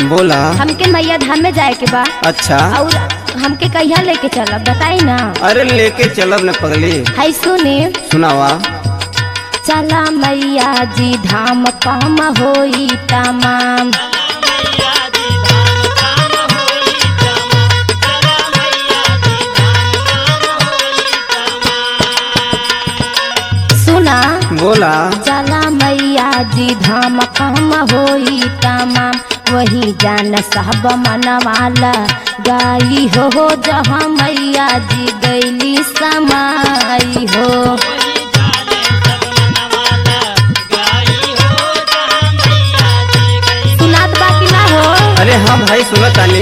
बोला हमके मैया धाम में जाए के बा अच्छा और हमके कहिया लेके चलब बताई ना अरे लेके चलब न पगली है सुने सुनावा चला मैया जी धाम काम होई तमाम सुना बोला चला मैया जी धाम काम होई तमाम वही जान साहब मनवाला गाई हो हो जहाँ मैया जी गैली समाई हो सुनात बाकी ना हो अरे हाँ भाई सुनत तानी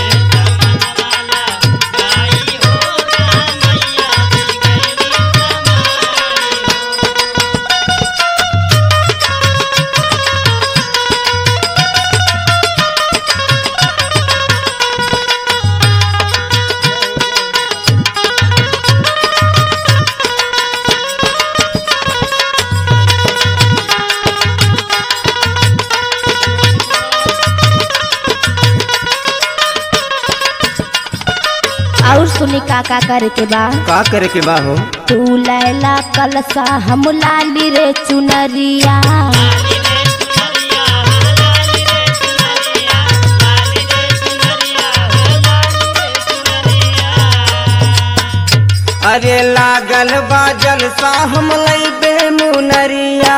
और सुनी का का करे के बा का करे के बा हो तू लैला कलसा हम लाली रे चुनरिया अरे लागल बा जलसा हम लैबे मुनरिया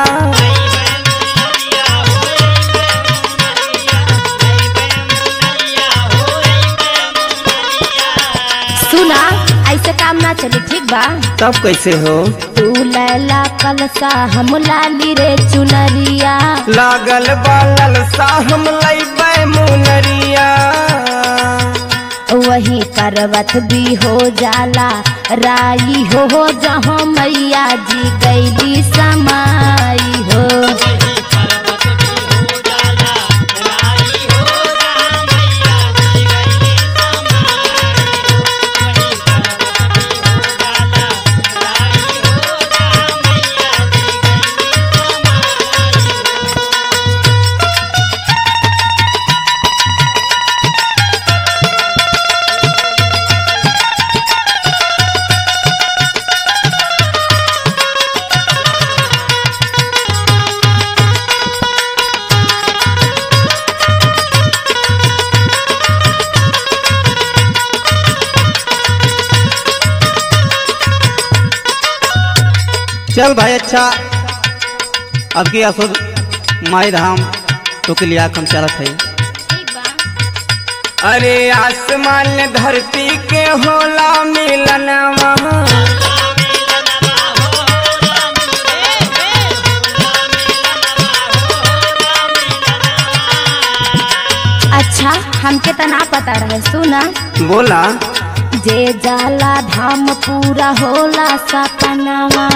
सुना ऐसे काम ना चले ठीक बा तब कैसे हो तू लैला कलसा हम लाली रे चुनरिया लागल बा ललसा हम लैबे मुनरिया वही करवत भी हो जाला राई हो हो जहाँ मैया जी गैली समाई हो चल भाई अच्छा अब की असो माई धाम तो के लिए हम चलत है अरे आसमान धरती के होला मिलनवा अच्छा हमके तो ना पता रहे सुना बोला जे जाला धाम पूरा होला सपनावा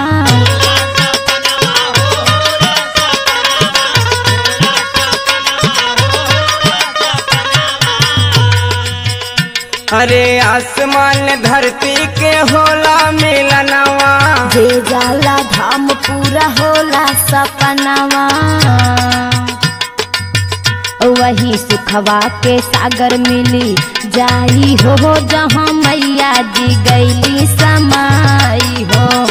अरे आसमान धरती के होला मिलनवा जे जाला धाम पूरा होला सपनावा वही सुखवा के सागर मिली जाई हो जहाँ मैया जी गैली समाई हो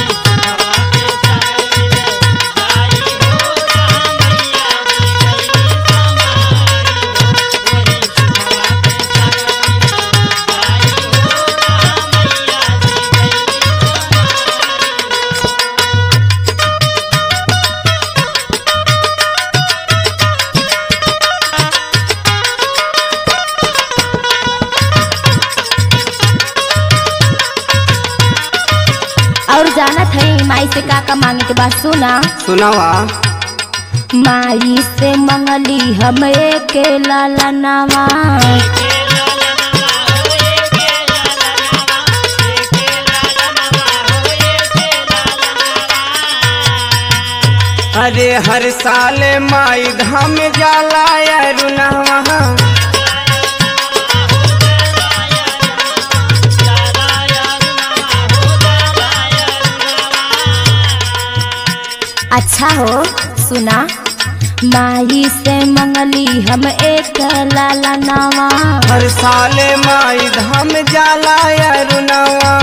और जाना थे माई से का का मांगे के बाद सुना सुनावा माई से मंगली हम एक लालनावा अरे हर साल माई धाम जाला अरुणवा अच्छा हो सुना माई से मंगली हम एक लाला नावा हर साले माई धाम जाला अरुणवा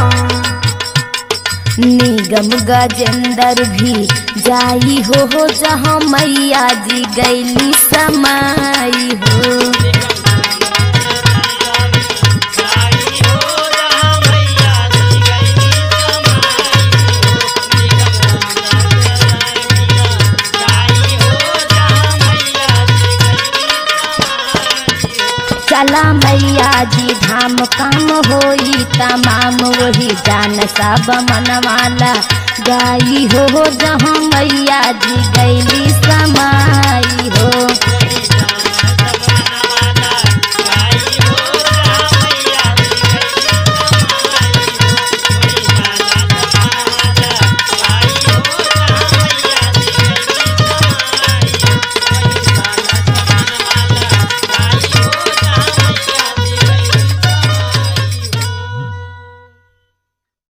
निगम गजेंद्र भी जाई हो हो जहाँ मैया जी गैली समाई हो चला मैया जी धाम काम होई तमाम वही जान सब मनवाला गाई हो जहाँ मैया जी गैली समा